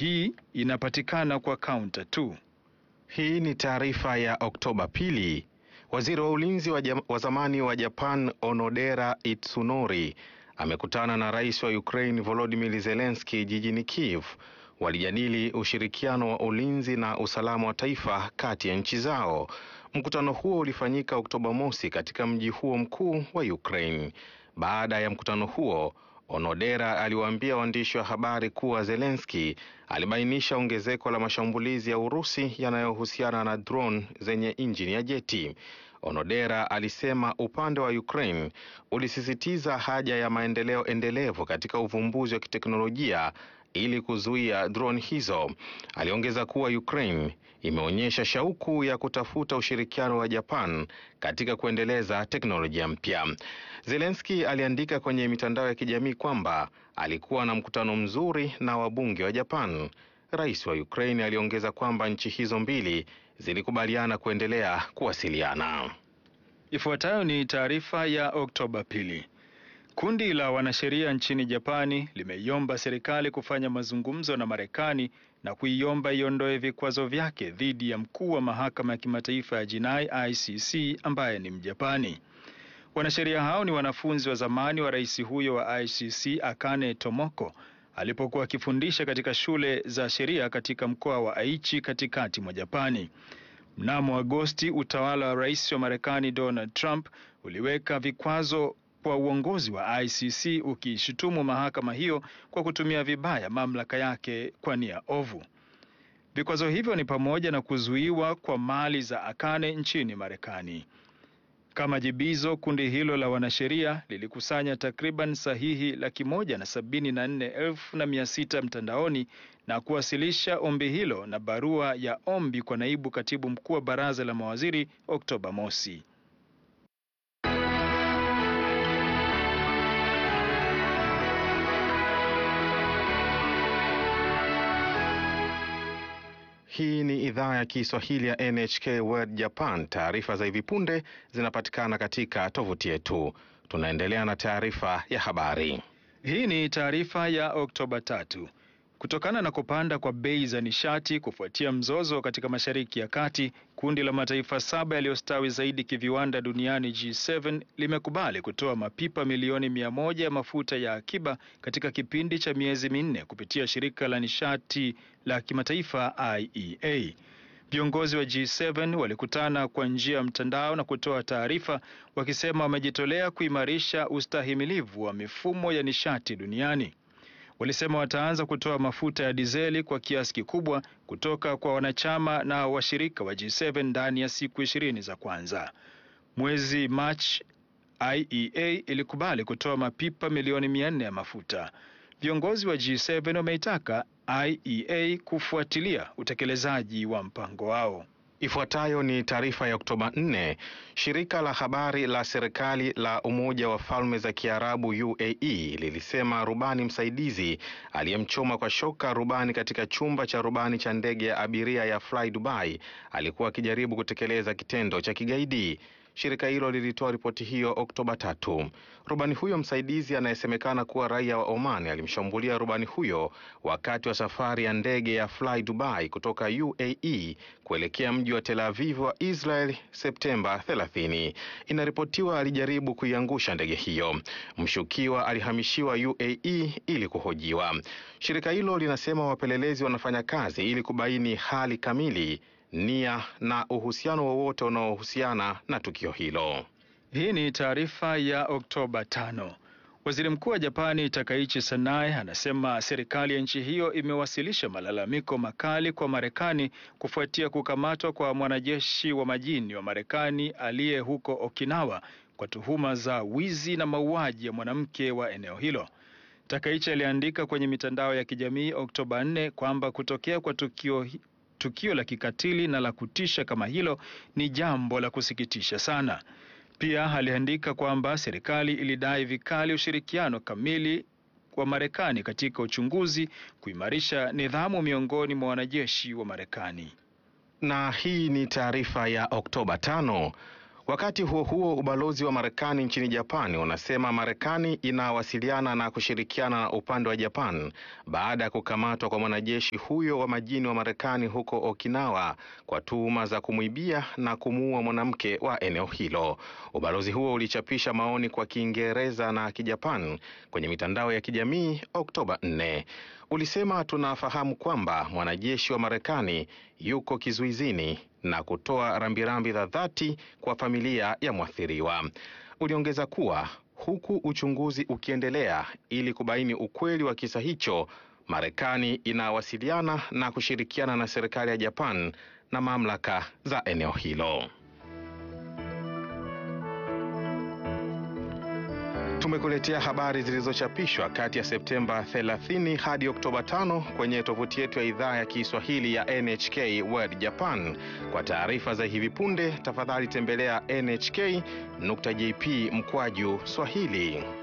Hii inapatikana kwa kaunta tu. Hii ni taarifa ya Oktoba pili. Waziri wa ulinzi wa, jam, wa zamani wa Japan Onodera Itsunori amekutana na rais wa Ukraine Volodymyr Zelensky jijini Kiev. Walijadili ushirikiano wa ulinzi na usalama wa taifa kati ya nchi zao. Mkutano huo ulifanyika Oktoba mosi katika mji huo mkuu wa Ukraine. Baada ya mkutano huo Onodera aliwaambia waandishi wa habari kuwa Zelensky alibainisha ongezeko la mashambulizi ya Urusi yanayohusiana na drone zenye injini ya jeti. Onodera alisema upande wa Ukraine ulisisitiza haja ya maendeleo endelevu katika uvumbuzi wa kiteknolojia ili kuzuia drone hizo. Aliongeza kuwa Ukraine imeonyesha shauku ya kutafuta ushirikiano wa Japan katika kuendeleza teknolojia mpya. Zelensky aliandika kwenye mitandao ya kijamii kwamba alikuwa na mkutano mzuri na wabunge wa Japan. Rais wa Ukraine aliongeza kwamba nchi hizo mbili zilikubaliana kuendelea kuwasiliana. Ifuatayo ni taarifa ya Oktoba pili. Kundi la wanasheria nchini Japani limeiomba serikali kufanya mazungumzo na Marekani na kuiomba iondoe vikwazo vyake dhidi ya mkuu wa mahakama ya kimataifa ya jinai ICC ambaye ni Mjapani. Wanasheria hao ni wanafunzi wa zamani wa rais huyo wa ICC Akane Tomoko alipokuwa akifundisha katika shule za sheria katika mkoa wa Aichi katikati mwa Japani. Mnamo Agosti, utawala wa rais wa Marekani Donald Trump uliweka vikwazo kwa uongozi wa ICC ukishutumu mahakama hiyo kwa kutumia vibaya mamlaka yake kwa nia ovu. Vikwazo hivyo ni pamoja na kuzuiwa kwa mali za Akane nchini Marekani. Kama jibizo, kundi hilo la wanasheria lilikusanya takriban sahihi laki moja na sabini na nne elfu na mia sita mtandaoni na kuwasilisha ombi hilo na barua ya ombi kwa naibu katibu mkuu wa baraza la mawaziri Oktoba mosi. Hii ni idhaa ya Kiswahili ya NHK World Japan. Taarifa za hivi punde zinapatikana katika tovuti yetu. Tunaendelea na taarifa ya habari. Hii ni taarifa ya Oktoba tatu. Kutokana na kupanda kwa bei za nishati kufuatia mzozo katika Mashariki ya Kati, kundi la mataifa saba yaliyostawi zaidi kiviwanda duniani G7 limekubali kutoa mapipa milioni mia moja ya mafuta ya akiba katika kipindi cha miezi minne kupitia shirika la nishati la kimataifa IEA. Viongozi wa G7 walikutana kwa njia ya mtandao na kutoa taarifa wakisema wamejitolea kuimarisha ustahimilivu wa mifumo ya nishati duniani. Walisema wataanza kutoa mafuta ya dizeli kwa kiasi kikubwa kutoka kwa wanachama na washirika wa G7 ndani ya siku ishirini za kwanza. Mwezi Machi, IEA ilikubali kutoa mapipa milioni mia nne ya mafuta. Viongozi wa G7 wameitaka IEA kufuatilia utekelezaji wa mpango wao. Ifuatayo ni taarifa ya Oktoba 4. Shirika la habari la serikali la Umoja wa Falme za Kiarabu UAE lilisema rubani msaidizi aliyemchoma kwa shoka rubani katika chumba cha rubani cha ndege ya abiria ya Fly Dubai alikuwa akijaribu kutekeleza kitendo cha kigaidi. Shirika hilo lilitoa ripoti hiyo Oktoba tatu. Rubani huyo msaidizi anayesemekana kuwa raia wa Oman alimshambulia rubani huyo wakati wa safari ya ndege ya Fly Dubai kutoka UAE kuelekea mji wa Tel Aviv wa Israel Septemba 30. Inaripotiwa alijaribu kuiangusha ndege hiyo. Mshukiwa alihamishiwa UAE ili kuhojiwa. Shirika hilo linasema wapelelezi wanafanya kazi ili kubaini hali kamili nia na uhusiano wowote unaohusiana na tukio hilo. Hii ni taarifa ya Oktoba tano. Waziri Mkuu wa Japani Takaichi Sanae anasema serikali ya nchi hiyo imewasilisha malalamiko makali kwa Marekani kufuatia kukamatwa kwa mwanajeshi wa majini wa Marekani aliye huko Okinawa kwa tuhuma za wizi na mauaji ya mwanamke wa eneo hilo. Takaichi aliandika kwenye mitandao ya kijamii Oktoba 4 kwamba kutokea kwa tukio tukio la kikatili na la kutisha kama hilo ni jambo la kusikitisha sana. Pia aliandika kwamba serikali ilidai vikali ushirikiano kamili wa Marekani katika uchunguzi, kuimarisha nidhamu miongoni mwa wanajeshi wa Marekani. Na hii ni taarifa ya Oktoba tano. Wakati huo huo, ubalozi wa Marekani nchini Japan unasema Marekani inawasiliana na kushirikiana na upande wa Japan baada ya kukamatwa kwa mwanajeshi huyo wa majini wa Marekani huko Okinawa kwa tuhuma za kumwibia na kumuua mwanamke wa eneo hilo. Ubalozi huo ulichapisha maoni kwa Kiingereza na Kijapan kwenye mitandao ya kijamii Oktoba 4. Ulisema, tunafahamu kwamba mwanajeshi wa Marekani yuko kizuizini na kutoa rambirambi za dhati kwa familia ya mwathiriwa. Uliongeza kuwa huku uchunguzi ukiendelea ili kubaini ukweli wa kisa hicho, Marekani inawasiliana na kushirikiana na serikali ya Japan na mamlaka za eneo hilo. Tumekuletea habari zilizochapishwa kati ya Septemba 30 hadi Oktoba 5 kwenye tovuti yetu ya idhaa ya Kiswahili ya NHK World Japan. Kwa taarifa za hivi punde, tafadhali tembelea nhk.jp mkwaju Swahili.